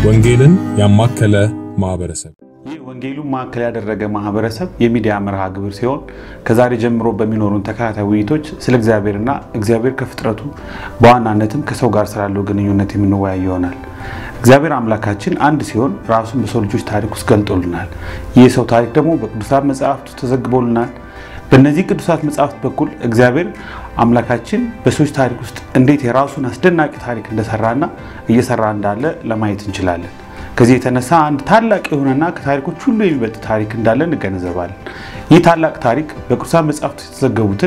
ወንጌልን ያማከለ ማህበረሰብ ይህ ወንጌሉን ማዕከል ያደረገ ማህበረሰብ የሚዲያ መርሃ ግብር ሲሆን ከዛሬ ጀምሮ በሚኖሩን ተከታታይ ውይይቶች ስለ እግዚአብሔርና እግዚአብሔር ከፍጥረቱ በዋናነትም ከሰው ጋር ስላለው ግንኙነት የምንወያይ ይሆናል። እግዚአብሔር አምላካችን አንድ ሲሆን ራሱን በሰው ልጆች ታሪክ ውስጥ ገልጦልናል። ይህ የሰው ታሪክ ደግሞ በቅዱሳት መጽሐፍት ውስጥ ተዘግቦልናል። በእነዚህ ቅዱሳት መጽሐፍት በኩል እግዚአብሔር አምላካችን በሰዎች ታሪክ ውስጥ እንዴት የራሱን አስደናቂ ታሪክ እንደሰራና እየሰራ እንዳለ ለማየት እንችላለን። ከዚህ የተነሳ አንድ ታላቅ የሆነና ከታሪኮች ሁሉ የሚበልጥ ታሪክ እንዳለ እንገነዘባለን። ይህ ታላቅ ታሪክ በቅዱሳት መጽሐፍት የተዘገቡትን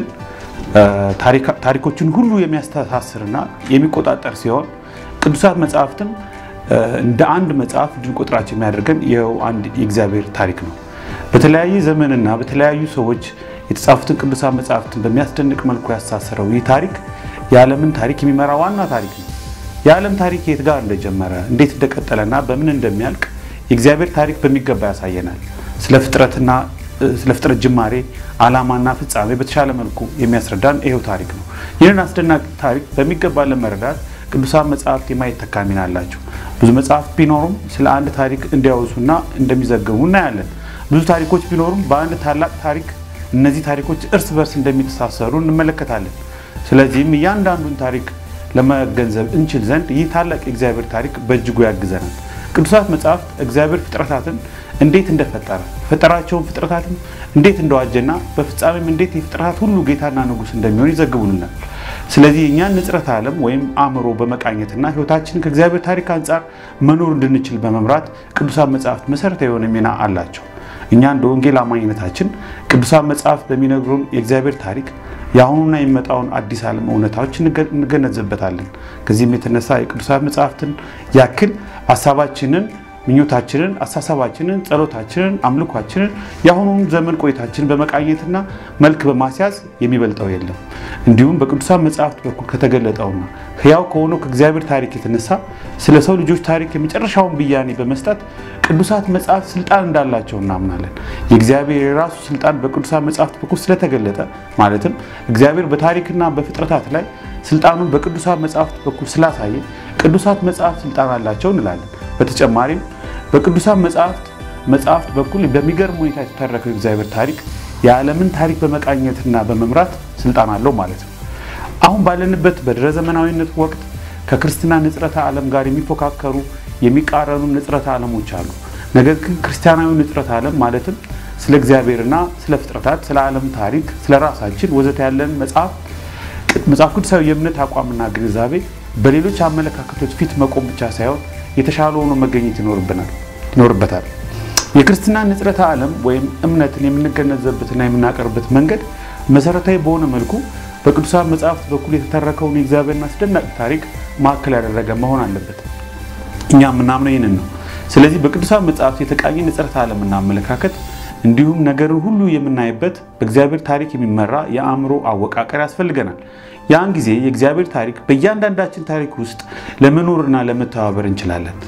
ታሪኮችን ሁሉ የሚያስተሳስርና የሚቆጣጠር ሲሆን ቅዱሳት መጽሐፍትም እንደ አንድ መጽሐፍ እንድንቆጥራቸው የሚያደርገን ይኸው አንድ የእግዚአብሔር ታሪክ ነው። በተለያየ ዘመንና በተለያዩ ሰዎች የተጻፉትን ቅዱሳት መጽሐፍትን በሚያስደንቅ መልኩ ያስተሳሰረው ይህ ታሪክ የዓለምን ታሪክ የሚመራ ዋና ታሪክ ነው። የዓለም ታሪክ የት ጋር እንደጀመረ እንዴት እንደቀጠለና በምን እንደሚያልቅ የእግዚአብሔር ታሪክ በሚገባ ያሳየናል። ስለ ፍጥረትና ስለ ፍጥረት ጅማሬ ዓላማና ፍጻሜ በተሻለ መልኩ የሚያስረዳን ይኸው ታሪክ ነው። ይህንን አስደናቂ ታሪክ በሚገባ ለመረዳት ቅዱሳት መጽሐፍት የማይተካ ሚና አላቸው። ብዙ መጽሐፍት ቢኖሩም ስለ አንድ ታሪክ እንዲያወሱና እንደሚዘግቡ እናያለን። ብዙ ታሪኮች ቢኖሩም በአንድ ታላቅ ታሪክ እነዚህ ታሪኮች እርስ በርስ እንደሚተሳሰሩ እንመለከታለን። ስለዚህም እያንዳንዱን ታሪክ ለመገንዘብ እንችል ዘንድ ይህ ታላቅ የእግዚአብሔር ታሪክ በእጅጉ ያግዘናል። ቅዱሳት መጽሐፍት እግዚአብሔር ፍጥረታትን እንዴት እንደፈጠረ ፈጠራቸውን ፍጥረታትም እንዴት እንደዋጀና በፍጻሜም እንዴት የፍጥረታት ሁሉ ጌታና ንጉሥ እንደሚሆን ይዘግቡልናል። ስለዚህ የእኛን ንጽረተ ዓለም ወይም አእምሮ በመቃኘትና ሕይወታችንን ከእግዚአብሔር ታሪክ አንጻር መኖር እንድንችል በመምራት ቅዱሳት መጽሐፍት መሰረታዊ የሆነ ሚና አላቸው። እኛ እንደ ወንጌል አማኝነታችን ቅዱሳት መጽሐፍት በሚነግሩን የእግዚአብሔር ታሪክ የአሁኑና የሚመጣውን አዲስ ዓለም እውነታዎች እንገነዘበታለን። ከዚህም የተነሳ የቅዱሳት መጽሐፍትን ያክል ሀሳባችንን፣ ምኞታችንን፣ አሳሰባችንን፣ ጸሎታችንን፣ አምልኳችንን የአሁኑን ዘመን ቆይታችንን በመቃኘትና መልክ በማስያዝ የሚበልጠው የለም። እንዲሁም በቅዱሳት መጽሐፍት በኩል ከተገለጠውና ሕያው ከሆነው ከእግዚአብሔር ታሪክ የተነሳ ስለ ሰው ልጆች ታሪክ የመጨረሻውን ብያኔ በመስጠት ቅዱሳት መጽሐፍት ስልጣን እንዳላቸው እናምናለን። የእግዚአብሔር የራሱ ስልጣን በቅዱሳት መጽሐፍት በኩል ስለተገለጠ ማለትም እግዚአብሔር በታሪክና በፍጥረታት ላይ ስልጣኑን በቅዱሳት መጽሐፍት በኩል ስላሳየ ቅዱሳት መጽሐፍት ስልጣን አላቸው እንላለን። በተጨማሪም በቅዱሳት መጽሐፍት መጽሐፍት በኩል በሚገርም ሁኔታ የተተረከው የእግዚአብሔር ታሪክ የዓለምን ታሪክ በመቃኘትና በመምራት ስልጣን አለው ማለት ነው። አሁን ባለንበት በድረ ዘመናዊነት ወቅት ከክርስትና ንጽረተ ዓለም ጋር የሚፎካከሩ የሚቃረኑ ንጽረተ ዓለሞች አሉ። ነገር ግን ክርስቲያናዊ ንጽረተ ዓለም ማለትም ስለ እግዚአብሔርና ስለ ፍጥረታት፣ ስለ ዓለም ታሪክ፣ ስለ ራሳችን ወዘተ ያለን መጽሐፍ መጽሐፍ ቅዱሳዊ የእምነት አቋምና ግንዛቤ በሌሎች አመለካከቶች ፊት መቆም ብቻ ሳይሆን የተሻለ ሆኖ መገኘት ይኖርበታል። የክርስትና ንጽረተ ዓለም ወይም እምነትን የምንገነዘብበትና የምናቀርብበት መንገድ መሰረታዊ በሆነ መልኩ በቅዱሳት መጽሐፍት በኩል የተተረከውን የእግዚአብሔርን አስደናቂ ታሪክ ማዕከል ያደረገ መሆን አለበት። እኛ የምናምነው ይህንን ነው። ስለዚህ በቅዱሳት መጽሐፍት የተቃኘ ንጽረተ ዓለምና አመለካከት እንዲሁም ነገርን ሁሉ የምናይበት በእግዚአብሔር ታሪክ የሚመራ የአእምሮ አወቃቀር ያስፈልገናል። ያን ጊዜ የእግዚአብሔር ታሪክ በእያንዳንዳችን ታሪክ ውስጥ ለመኖርና ለመተባበር እንችላለን።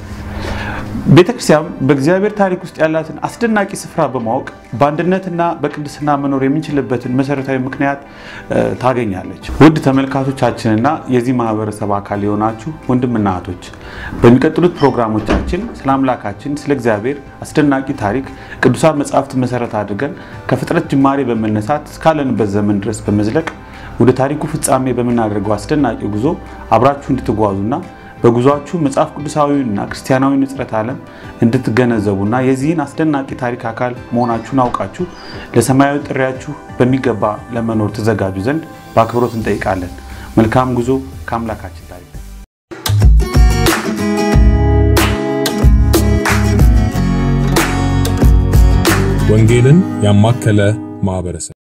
ቤተክርስቲያን በእግዚአብሔር ታሪክ ውስጥ ያላትን አስደናቂ ስፍራ በማወቅ በአንድነትና በቅድስና መኖር የምንችልበትን መሰረታዊ ምክንያት ታገኛለች። ውድ ተመልካቾቻችንና የዚህ ማህበረሰብ አካል የሆናችሁ ወንድምና እህቶች በሚቀጥሉት ፕሮግራሞቻችን ስለ አምላካችን ስለ እግዚአብሔር አስደናቂ ታሪክ ቅዱሳት መጽሐፍት መሰረት አድርገን ከፍጥረት ጅማሬ በመነሳት እስካለንበት ዘመን ድረስ በመዝለቅ ወደ ታሪኩ ፍጻሜ በምናደርገው አስደናቂ ጉዞ አብራችሁ እንድትጓዙና በጉዟችሁ መጽሐፍ ቅዱሳዊና ክርስቲያናዊ ንጽረተ ዓለም እንድትገነዘቡና የዚህን አስደናቂ ታሪክ አካል መሆናችሁን አውቃችሁ ለሰማያዊ ጥሪያችሁ በሚገባ ለመኖር ተዘጋጁ ዘንድ በአክብሮት እንጠይቃለን። መልካም ጉዞ ከአምላካችን ታሪክ ወንጌልን ያማከለ ማህበረሰብ